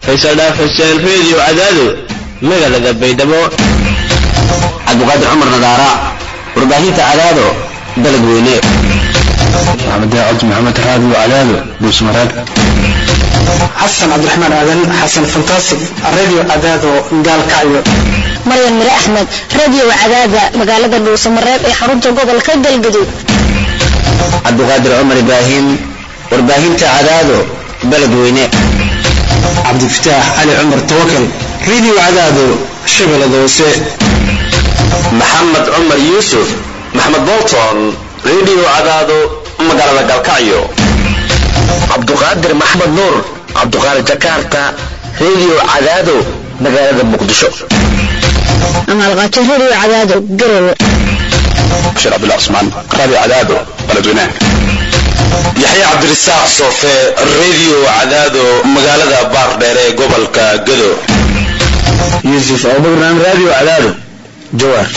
faysal dhaaf xuseen reediyo cadaado magaalada baydhabo cabdiqaadir cumar nadaara warbaahinta cadaado dalad weyne maxamed daacad maxamed raadi cadaado buusmaraag xasan cabdiraxmaan aadan xasan fantastic radio cadaado gaalkacyo maryan mire axmed radio cadaada magaalada dhuusamareeb ee xarunta gobolka galgaduud cabdiqaadir cumar ibraahim warbaahinta cadaado baled weyne cabdifataax cali cumar tawakal radio cadaado shabeellada hoose maxamed cumar yuusuf maxamed bolton radio cadaado magaalada galkacyo cabduqaadir maxmed nuur cabduqaadir jakarta radio cadaado magaalada muqdisho amaalqaajo radio cadaado garowe bashir cabdullah cusmaan radio cadaado baladweynaha yaxya cabdirasaaq soofe radio cadaado magaalada baardheer ee gobolka gado yuusuf abubakran radio cadaado jawaar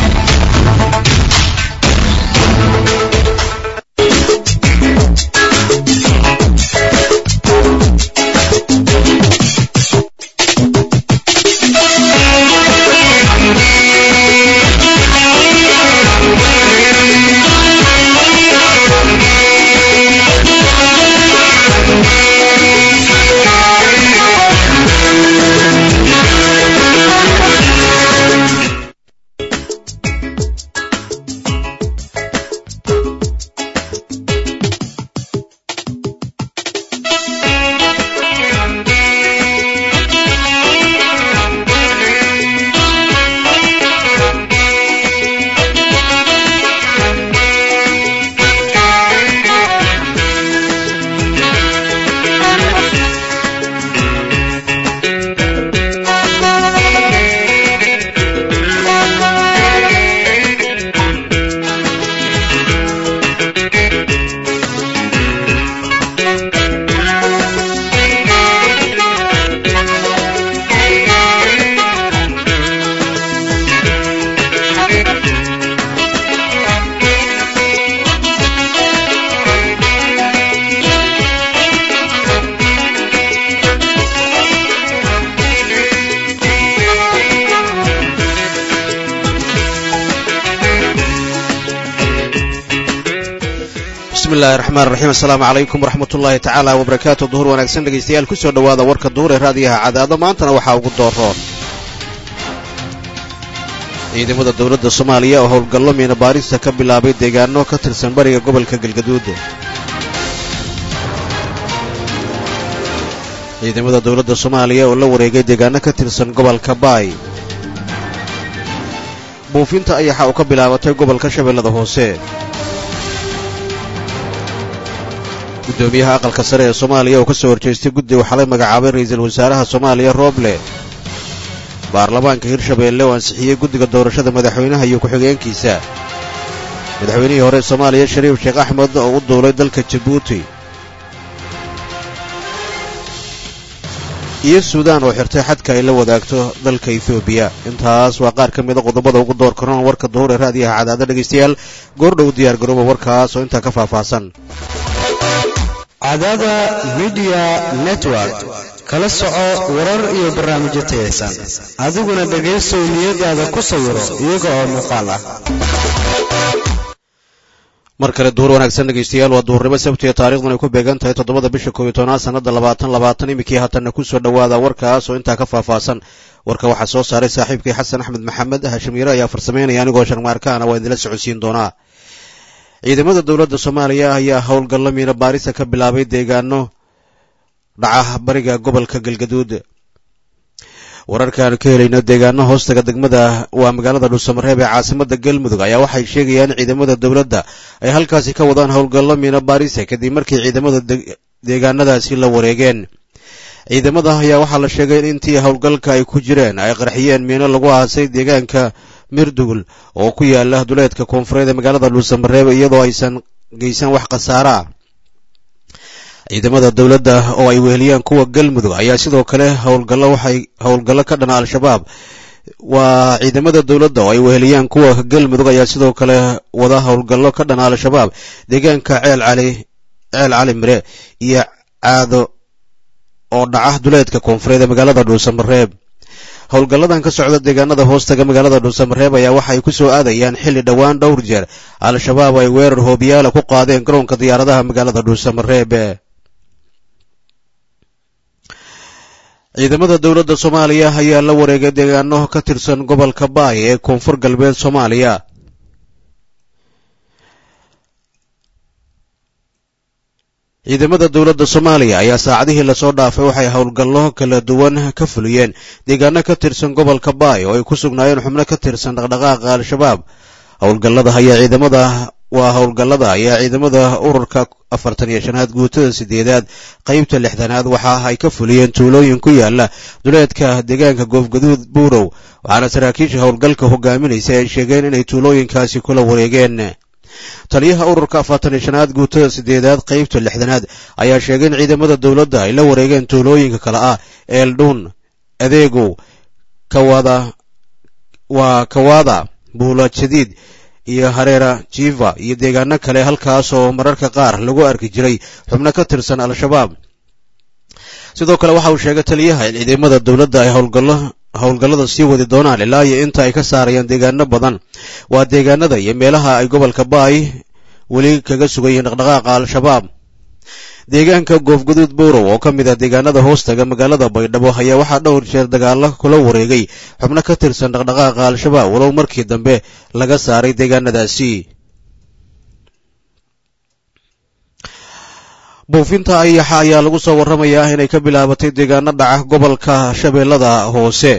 bismillahi raxmaan raxiim assalaamu calaykum waraxmat ullaahi tacaala wabarakaatu duhur wanaagsan dhegaystayaal kusoo dhowaada warka duhur ee raadiyaha cadaado maantana waxaa ugu dooroon ciidamada dowladda soomaaliya oo howlgallo miina baarista ka bilaabay deegaano ka tirsan bariga gobolka galgaduud ciidamada dowladda soomaaliya oo la wareegay deegaano ka tirsan gobolka baay buufinta ayaxa uu ka bilaabatay gobolka shabeellada hoose gudoomiyaha aqalka sare ee soomaaliya oo ka soo horjeestay guddi uu xalay magacaabay ra'iisul wasaaraha soomaaliya rooble baarlamaanka hirshabeelle oo ansixiyey guddiga doorashada madaxweynaha iyo ku-xigeenkiisa madaxweynihii hore soomaaliya shariif sheekh axmed oo u duulay dalka jabuuti iyo suudaan oo xirtay xadka ay la wadaagto dalka etoobiya intaas waa qaar ka mida qodobada ugu door karoon warka duhur ee raadiyaha cadaada dhegaystayaal goordhow diyaar garooba warkaas oo intaa ka faahfaahsan cadaada midiya network kala soco warar iyo barnaamijyo tayaysan adiguna dhegaysow niyadaada ku sawiro iyaga oo muuqaal ah mar kale duhur wanaagsan dhegaystayaal waa duhurnimo sabtiga taarikhdan ay ku beegan tahay toddobada bisha koob iyo tobnaad sannada labaatan labaatan iminkii haatanna ku soo dhowaada warkaas oo intaa ka faahfaahsan warka waxaa soo saaray saaxiibkii xasan axmed maxamed hashim yare ayaa farsamaynaya anigoo sharmaarkaana waa idinla socodsiin doonaa ciidamada dowladda soomaaliya ayaa howlgallo miina baarisa ka bilaabay deegaano dhaca bariga gobolka galgaduud wararkaanu ka helayno deegaano hoostaga degmada waa magaalada dhuusamareeb ee caasimada galmudug ayaa waxay sheegayaan ciidamada dowladda ay halkaasi ka wadaan howlgallo miina baarisa kadib markii ciidamada deegaanadaasi la wareegeen ciidamada ayaa waxaa la sheegay in intii howlgalka ay ku jireen ay qarxiyeen miino lagu aasay deegaanka mirdugul oo ku yaala duleedka koonfureed ee magaalada dhuusamareeb iyadoo aysan geysan wax khasaara ah ciidamada dowladda oo ay weheliyaan kuwa galmudug ayaa sidoo kale howlgallo waxay howlgallo ka dhana al-shabaab waa ciidamada dowladda oo ay weheliyaan kuwa galmudug ayaa sidoo kale wada howlgallo ka dhana al-shabaab deegaanka ceel cali ceel cali mire iyo caado oo dhaca duleedka koonfureed ee magaalada dhuusamareeb howlgalladan ka socda deegaanada hoostaga magaalada dhuusamareeb ayaa waxay ku soo aadayaan xilli dhowaan dhowr jeer al-shabaab ay weerar hoobiyaala ku qaadeen garoonka diyaaradaha magaalada dhuusamareeb ciidamada dowladda soomaaliya ayaa la wareegay deegaano ka tirsan gobolka baay ee koonfur galbeed soomaaliya ciidamada dowladda soomaaliya ayaa saacadihii lasoo dhaafay waxay howlgallo kala duwan ka fuliyeen deegaano ka tirsan gobolka baay oo ay ku sugnaayeen xubno ka tirsan dhaqdhaqaaqa al-shabaab howlgallada ayaa ciidamada waa howlgallada ayaa ciidamada ururka afartan iyo shanaad guutada sideedaad qaybta lixdanaad waxa ay ka fuliyeen tuulooyin ku yaala duleedka deegaanka goofgaduud buurow waxaana saraakiisha howlgalka hogaaminaysa ay sheegeen inay tuulooyinkaasi kula wareegeen taliyaha ururka afartan iyo shanaad guutada sideedaad qaybta lixdanaad ayaa sheegay in ciidamada dowladda ay la wareegeen tuulooyinka kale ah eeldhuun adeegow kawada waa kawaada buula jadiid iyo hareera jiva iyo deegaano kale halkaas oo mararka qaar lagu arki jiray xubno ka tirsan al-shabaab sidoo kale waxa uu sheegay taliyaha in ciidamada dowladda ay howlgallo howlgallada sii wadi doonaan ilaa iyo inta ay ka saarayaan deegaano badan waa deegaanada iyo meelaha ay gobolka baay weli kaga sugan yihiin dhaqdhaqaaqa al-shabaab deegaanka goofguduud buurow oo ka mid ah deegaanada hoostaga magaalada baydhabo ayaa waxaa dhowr jeer dagaalo kula wareegay xubno ka tirsan dhaqdhaqaaqa al-shabaab walow markii dambe laga saaray deegaanadaasi buufinta ayaxa ayaa lagu soo warramayaa inay ka bilaabatay deegaano dhaca gobolka shabeellada hoose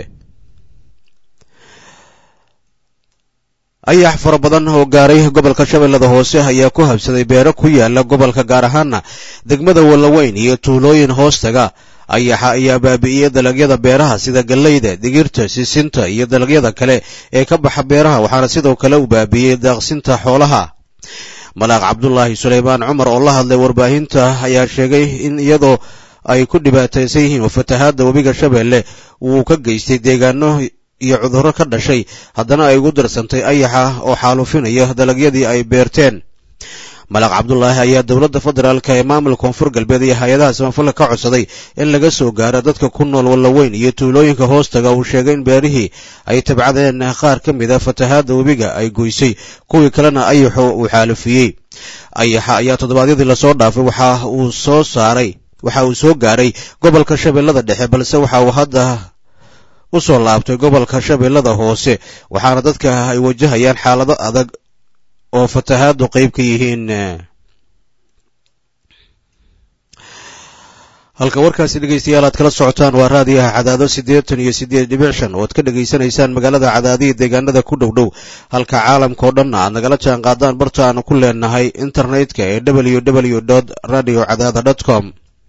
ayax fara badan oo gaaray gobolka shabeellada hoose ayaa ku habsaday beero ku yaala gobolka gaar ahaana degmada wallaweyn iyo tuulooyin hoostaga ayaxa ayaa baabi'iyey dalagyada beeraha sida galleyda digirta sisinta iyo dalagyada kale ee ka baxa beeraha waxaana sidoo kale uu baabi'iyey daaqsinta xoolaha malaaq cabdulaahi suleymaan cumar oo la hadlay warbaahinta ayaa sheegay in iyadoo ay ku dhibaataysan yihiin oo fatahaadda webiga shabeelle wuu ka geystay deegaano iyo cudurro ka dhashay haddana ay ugu darsantay ayaxa oo xaalufinaya dalagyadii ay beerteen malaaq cabdulaahi ayaa dowladda federaalka ee maamulka koonfur galbeed iyo hay-adaha samafalka ka codsaday in laga soo gaaro dadka ku nool wallaweyn iyo tuulooyinka hoostaga uu sheegay in beerihii ay tabcadeen qaar ka mid a fatahaadda webiga ay goysay kuwii kalena ayaxu uu xaalufiyey ayaxa ayaa toddobaadyadii lasoo dhaafay waxa uu soo saaray waxa uu soo gaaray gobolka shabeellada dhexe balse waxa uu hadda u soo laabtay gobolka shabeellada hoose waxaana dadka ay wajahayaan xaalado adag oo fatahaaddu qayb ka yihiin halka warkaasi dhegaystayaal aad kala socotaan waa raadiyaha cadaado siddeetan iyo siddeed dhibic shan oo ad ka dhegaysanaysaan magaalada cadaadiya deegaanada ku dhow dhow halka caalamka oo dhanna aad nagala jaan qaadaan barta aanu ku leenahay internetka ee w w dot radio cadaada dot com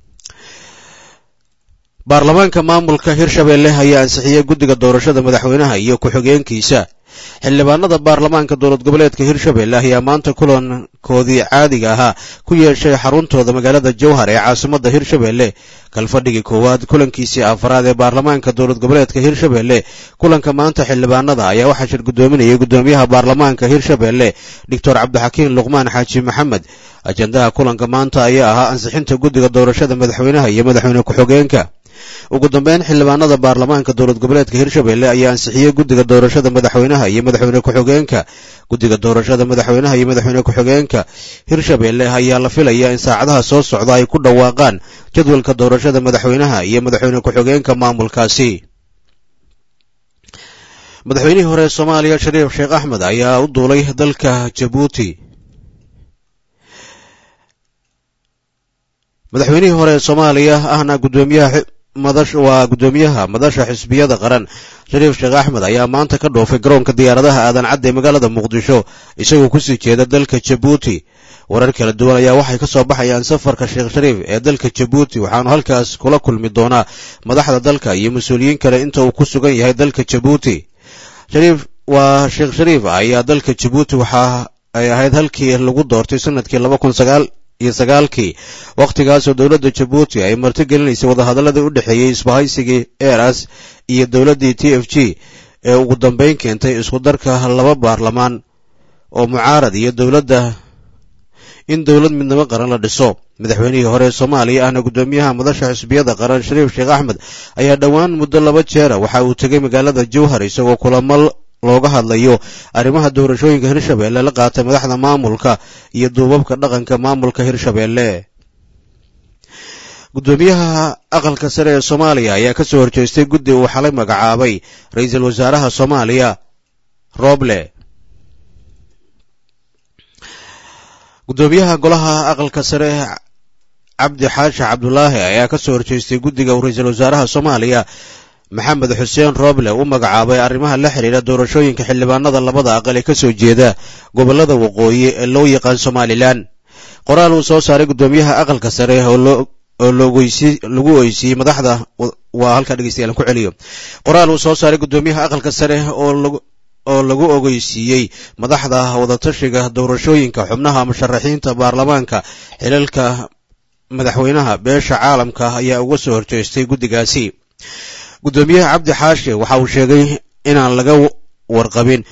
baarlamaanka maamulka hirshabeelle ayaa ansixiyey guddiga doorashada madaxweynaha iyo ku-xigeenkiisa xildhibaanada baarlamaanka dowlad goboleedka hirshabeelle ayaa maanta kulankoodii caadiga ahaa ku yeeshay xaruntooda magaalada jowhar ee caasimadda hirshabeelle kalfadhigii koowaad kulankiisii afaraad ee baarlamaanka dowlad goboleedka hirshabeelle kulanka maanta xildhibaanada ayaa waxaa shir guddoominayay guddoomiyaha baarlamaanka hirshabeelle doctor cabdixakiin luqmaan xaaji maxamed ajandaha kulanka maanta ayaa ahaa ansixinta guddiga doorashada madaxweynaha iyo madaxweyne ku-xigeenka ugu dambeyn xildhibaanada baarlamaanka dowlad goboleedka hirshabeelle ayaa ansixiyey guddiga doorashada madaxweynaha iyo madaxweyne ku-xigeenka guddiga doorashada madaxweynaha iyo madaxweyne ku-xigeenka hirshabeelle ayaa la filayaa in saacadaha soo socda ay ku dhawaaqaan jadwalka doorashada madaxweynaha iyo madaxweyne ku-xigeenka maamulkaasi madaxweynihii hore ee soomaaliya shariif sheekh axmed ayaa u duulay dalka jabuuti madaxweynihii hore ee soomaaliya ahna guddoomiyaha madash waa guddoomiyaha madasha xisbiyada qaran shariif sheekh axmed ayaa maanta ka dhoofay garoonka diyaaradaha aadan cadde ee magaalada muqdisho isagoo kusii jeeda dalka jabuuti warar kala duwan ayaa waxay ka soo baxayaan safarka sheekh shariif ee dalka jabuuti waxaanu halkaas kula kulmi doonaa madaxda dalka iyo mas-uuliyiin kale inta uu ku sugan yahay dalka jabuuti shariif waa sheekh shariif ayaa dalka jabuuti waxa ay ahayd halkii lagu doortay sanadkii laba kun sagaal iyo sagaalkii wakhtigaasoo dowladda jabuuti ay martigelinaysay wadahadaladii u dhexeeyey isbahaysigii eras iyo dowladdii t f g ee ugu dambeyn keentay isku darka laba baarlamaan oo mucaarad iyo dowladda in dowlad midnimo qaran la dhiso madaxweynihii hore ee soomaaliya ahna guddoomiyaha madasha xisbiyada qaran shariif sheekh axmed ayaa dhowaan muddo laba jeera waxa uu tegay magaalada jowhar isagoo kulamo looga hadlayo arrimaha doorashooyinka hirshabeelle la qaatay madaxda maamulka iyo duubabka dhaqanka maamulka hirshabeelle guddoomiyaha aqalka sare ee soomaaliya ayaa ka soo horjeestay guddi uu xalay magacaabay ra-iisul wasaaraha soomaaliya roble guddoomiyaha golaha aqalka sare cabdi xaashi cabdulaahi ayaa ka soo horjeestay guddiga uu ra-iisul wasaaraha soomaaliya maxamed xuseen roble u magacaabay arrimaha la xidhiidha doorashooyinka xildhibaanada labada aqal ee ka soo jeeda gobollada waqooyi ee loo yaqaan somalilan qoraal uu soo saaray guddoomiyaha aqalka sare oo lagu oysiiyey madaxda waa halkaa dhegeystayaal ku celiyo qoraal uu soo saaray guddoomiyaha aqalka sare oo lagu ogeysiiyey madaxda wadatashiga doorashooyinka xubnaha musharaxiinta baarlamaanka xilalka madaxweynaha beesha caalamka ayaa uga soo horjeestay guddigaasi guddoomiyaha cabdi xaashi waxa uu sheegay inaan laga warqabin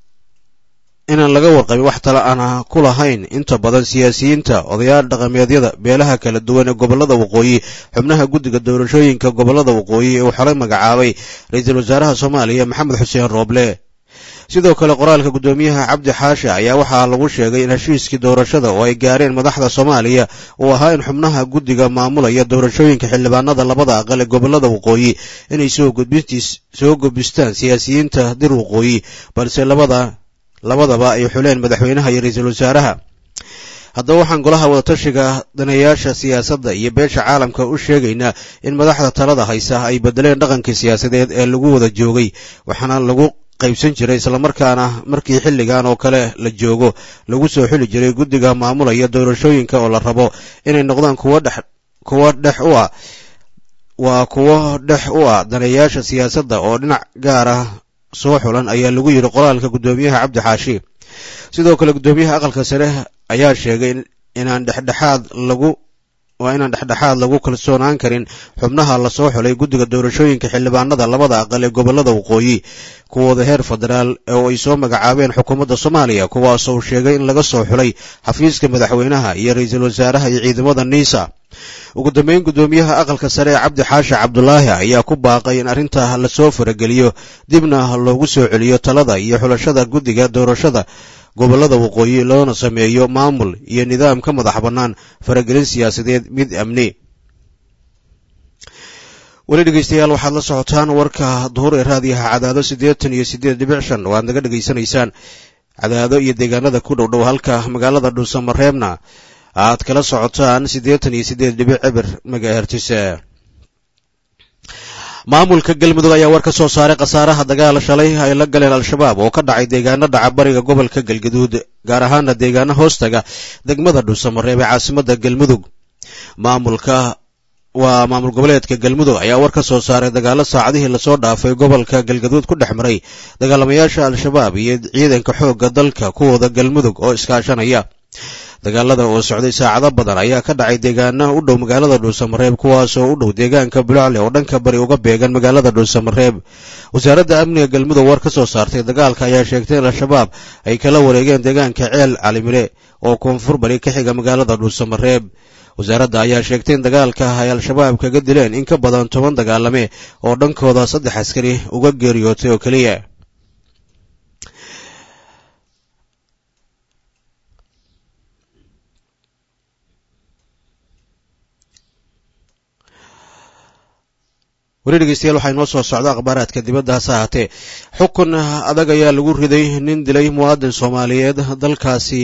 inaan laga warqabin wax tala aan ku lahayn inta badan siyaasiyiinta odayaal dhaqameedyada beelaha kala duwan ee gobollada waqooyi xubnaha guddiga doorashooyinka gobollada waqooyi ee uu xalay magacaabay ra-iisul wasaaraha soomaaliya maxamed xuseen rooble sidoo kale qoraalka guddoomiyaha cabdi xaashi ayaa waxaa lagu sheegay in heshiiskii doorashada oo ay gaareen madaxda soomaaliya uu ahaa in xubnaha guddiga maamulaya doorashooyinka xildhibaanada labada aqal ee gobollada waqooyi inay soo gudbistaan siyaasiyiinta dir waqooyi balse labada labadaba ay xuleen madaxweynaha iyo ra-iisul wasaaraha haddaba waxaan golaha wadatashiga daneeyaasha siyaasadda iyo beesha caalamka u sheegaynaa in madaxda talada haysa ay bedeleen dhaqankii siyaasadeed ee lagu wada joogay waxaana lagu qaybsan jiray islamarkaana markii xilligan oo kale la joogo lagu soo xuli jiray guddiga maamulaya doorashooyinka oo la rabo inay noqdaan kuwo dhex kuwo dhex u ah waa kuwo dhex u ah daneeyaasha siyaasadda oo dhinac gaar ah soo xulan ayaa lagu yidhi qoraalka guddoomiyaha cabdi xaashi sidoo kale guddoomiyaha aqalka sare ayaa sheegay inaan dhexdhexaad lagu waa inaan dhexdhexaad lagu kalsoonaan karin xubnaha lasoo xulay guddiga doorashooyinka xildhibaanada labada aqal ee gobollada waqooyi kuwooda heer federaal oo ay soo magacaabeen xukuumadda soomaaliya kuwaasoo uu sheegay in laga soo xulay xafiiska madaxweynaha iyo ra-iisul wasaaraha iyo ciidamada niisa ugu dambeyn guddoomiyaha aqalka sare ee cabdi xaashi cabdulaahi ayaa ku baaqay in arrinta lasoo farageliyo dibna loogu soo celiyo talada iyo xulashada guddiga doorashada gobollada waqooyi loona sameeyo maamul iyo nidaam ka madax bannaan faragelin siyaasadeed mid amni weli dhegeystayaal waxaad la socotaan warka duhur ee raadiyaha cadaado siddeetan iyo siddeed dhibic shan oo aad naga dhegaysanaysaan cadaado iyo deegaanada ku dhow dhow halka magaalada dhuusamareebna aad kala socotaan siddeetan iyo siddeed dhibic cibir magahertis maamulka galmudug ayaa war ka soo saaray khasaaraha dagaal shalay ay la galeen al-shabaab oo ka dhacay deegaano dhaca bariga gobolka galgaduud gaar ahaana deegaano hoostaga degmada dhuusamareeb ee caasimada galmudug maamulka waa maamul goboleedka galmudug ayaa war ka soo saaray dagaalo saacadihii lasoo dhaafay gobolka galgaduud ku dhex maray dagaalamayaasha al-shabaab iyo ciidanka xoogga dalka kuwooda galmudug oo iskaashanaya dagaalada oo socday saacado badan ayaa ka dhacay deegaana u dhow magaalada dhuusamareeb kuwaasoo u dhow deegaanka bulacle oo dhanka bari uga beegan magaalada dhuusamareeb wasaaradda amniga galmudug war ka soo saartay dagaalka ayaa sheegtay in al-shabaab ay kala wareegeen deegaanka ceel calimire oo koonfur bari ka xiga magaalada dhuusamareeb wasaaradda ayaa sheegtay in dagaalka ay al-shabaab kaga dileen in ka badan toban dagaalame oo dhankooda saddex askari uga geeriyootay oo keliya weli dhegeystayaal waxaa inoo soo socda akhbaaraadka dibadda hase ahaatee xukun adag ayaa lagu riday nin dilay muwaadin soomaaliyeed dalkaasi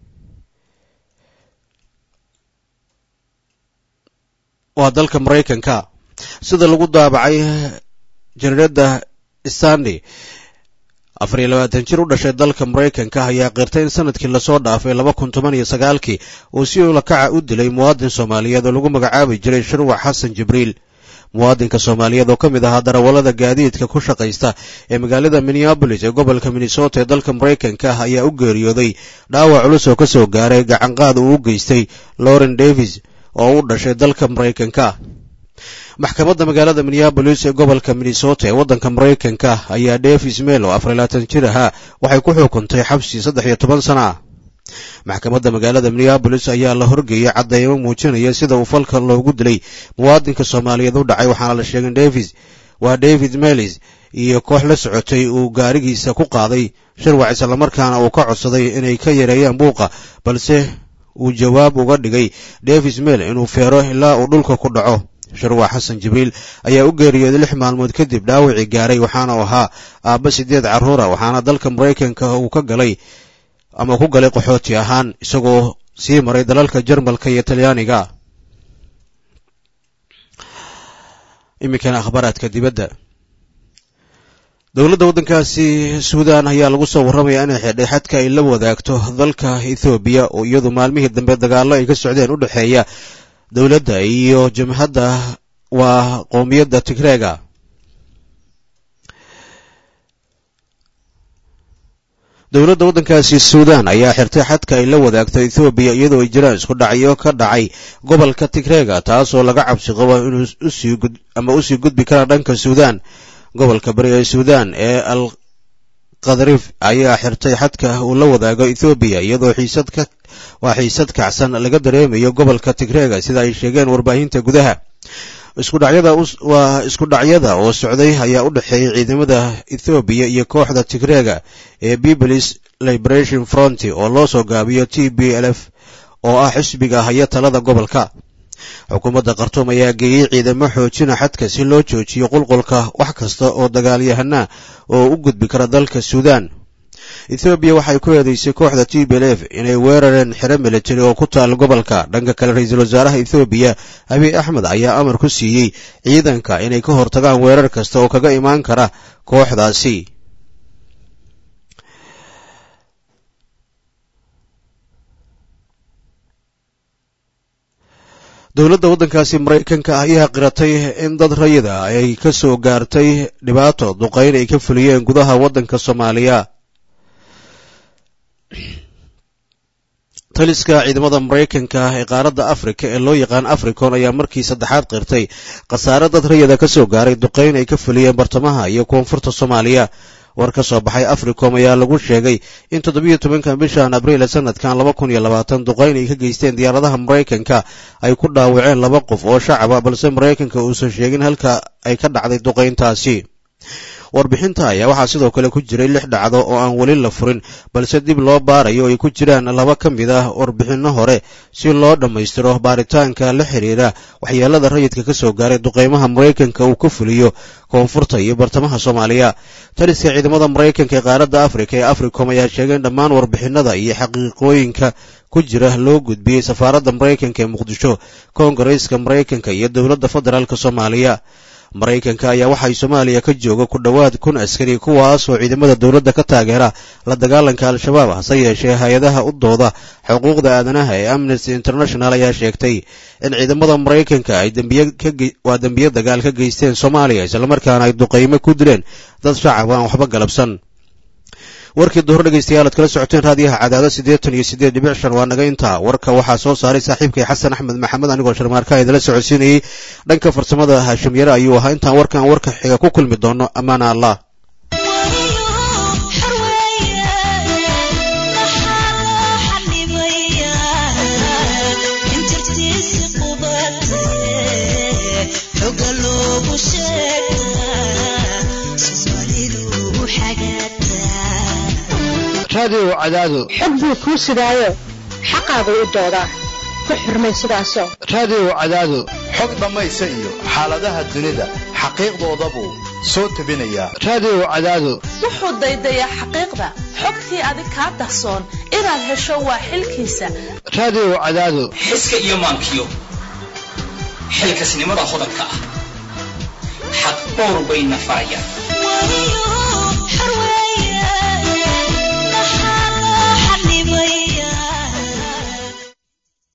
waa dalka maraykanka sida lagu daabacay jariirada stanley afar iyo labaatan jir u dhashay dalka maraykanka ayaa qirtay in sanadkii lasoo dhaafay laba kun toban iyo sagaalkii uu si ulakaca u dilay muwaadin soomaaliyeed oo lagu magacaabi jiray shirwac xasan jibriil muwaadinka soomaaliyeed oo ka mid ahaa darawallada gaadiidka ku shaqaysta ee magaalada minneabolis ee gobolka minnesota ee dalka maraykanka ah ayaa u geeriyooday dhaawac culus oo ka soo gaaray gacanqaad uu u geystay lauren davis oo u dhashay dalka maraykanka maxkamadda magaalada minneabolis ee gobolka minnesota ee waddanka maraykanka ayaa davis mel oo afar iyo labaatan jir ahaa waxay ku xukuntay xabsi saddex iyo toban sana ah maxkamadda magaalada minneabolis ayaa la horgeeyey caddeymo muujinaya sida uu falka loogu dilay muwaadinka soomaaliyeed u dhacay waxaana la sheegay davis waa david melis iyo koox la socotay uu gaarigiisa ku qaaday shirwac islamarkaana uu ka codsaday inay ka yareeyaan buuqa balse uu jawaab uga dhigay davis mel inuu feero ilaa uu dhulka ku dhaco shirwac xasan jibriil ayaa u geeriyooday lix maalmood kadib dhaawacii gaaray waxaana uu ahaa aabba sideed carruura waxaana dalka maraykanka uu ka galay ama ku galay qaxooti ahaan isagoo sii maray dalalka jarmalka iyo talyaaniga iminkana akhbaaraadka dibadda dowladda waddankaasi suudan ayaa lagu soo warramaya inay xidhay xadka ay la wadaagto dalka ethoobiya oo iyadu maalmihii dambe dagaallo ay ka socdeen u dhexeeya dowladda iyo jamhadda waa qowmiyadda tigreega dowladda waddankaasi suudan ayaa xirtay xadka ay la wadaagto ethoobiya iyadoo ay jiraan isku dhacyo ka dhacay gobolka tigreega taasoo laga cabsi qabo inuu usii ama usii gudbi kara dhanka suudan gobolka bari ee suudan ee al kadarif ayaa xirtay xadka uu la wadaago ethoobiya iyadoo xiisad ka waa xiisad kacsan laga dareemayo gobolka tigreega sida ay sheegeen warbaahinta gudaha iskudhacyada waa isku dhacyada oo socday ayaa u dhexeeyay ciidamada ethoobiya iyo kooxda tigreega ee peoples liberation front oo loo soo gaabiyo t b l f oo ah xisbiga haya talada gobolka xukuumadda khartuum ayaa geeyey ciidamo xoojina xadka si loo joojiyo qulqulka wax kasta oo dagaalyahana oo u gudbi kara dalka suudan ethoobiya waxay ku eedeysay kooxda t b l f inay weerareen xero military oo ku taal gobolka dhanka kale ra-iisul wasaaraha ethoobiya abiy axmed ayaa amar ku siiyey ciidanka inay ka hortagaan weerar kasta oo kaga imaan kara kooxdaasi dowladda waddankaasi maraykanka ayaa qiratay in dad rayida ay ka soo gaartay dhibaato duqayn ay ka fuliyeen gudaha waddanka soomaaliya taliska ciidamada maraykanka ee qaaradda afrika ee loo yaqaan africon ayaa markii saddexaad qirtay khasaare dad rayida ka soo gaaray duqayn ay ka fuliyeen bartamaha iyo koonfurta soomaaliya war ka soo baxay africom ayaa lagu sheegay in toddobiyo tobankan bishan abriil sanadkan laba kun iyo labaatan duqayn ay ka geysteen diyaaradaha maraykanka ay ku dhaawaceen laba qof oo shacaba balse maraykanka uusan sheegin halka ay ka dhacday duqayntaasi warbixinta ayaa waxaa sidoo kale ku jiray lix dhacdo oo aan weli la furin balse dib loo baarayo ay ku jiraan laba ka mid ah warbixinno hore si loo dhammaystiro baaritaanka la xiriira waxyeelada rayidka ka soo gaaray duqeymaha maraykanka uu ka fuliyo koonfurta iyo bartamaha soomaaliya taliska ciidamada maraykanka ee qaaradda afrika ee africom ayaa sheegay in dhammaan warbixinada iyo xaqiiqooyinka ku jira loo gudbiyey safaaradda maraykanka ee muqdisho koongareeska maraykanka iyo dowladda federaalk soomaaliya maraykanka ayaa waxay soomaaliya ka jooga ku dhowaad kun askari kuwaasoo ciidamada dowladda ka taageera la dagaalanka al-shabaab hase yeeshee hay-adaha u dooda xuquuqda aadanaha ee amnesty international ayaa sheegtay in ciidamada maraykanka ay waa dembiye dagaal ka geysteen soomaaliya islamarkaana ay duqaymo ku dileen dad shacab aan waxba galabsan warkii duhur dhegaystayaal ad kala socoteen raadiyaha cadaado siddeetan iyo siddeed dhibic shan waa naga intaa warka waxaa soo saaray saaxiibkay xasan axmed maxamed anigoo sharmaarka idala socodsiinayey dhanka farsamada haashim yare ayuu ahaa intaan warkan warka xiga ku kulmi doono ammaana allah raadiyow cadaado xog buu kuu sidaayo xaqaadu u doodaa ku xurmay sidaasoo raadiyow cadaado xog dhammaysa iyo xaaladaha dunida xaqiiqdoodabuu soo tebinayaa raadiyow cadaado wuxuu daydayaa xaqiiqda xogtii adig kaa dahsoon inaad hesho waa xilkiisa raadiyow cadaado xiska iyo maankiyo xilkasnimada hodanka ah xaq dhowr bayna farayaan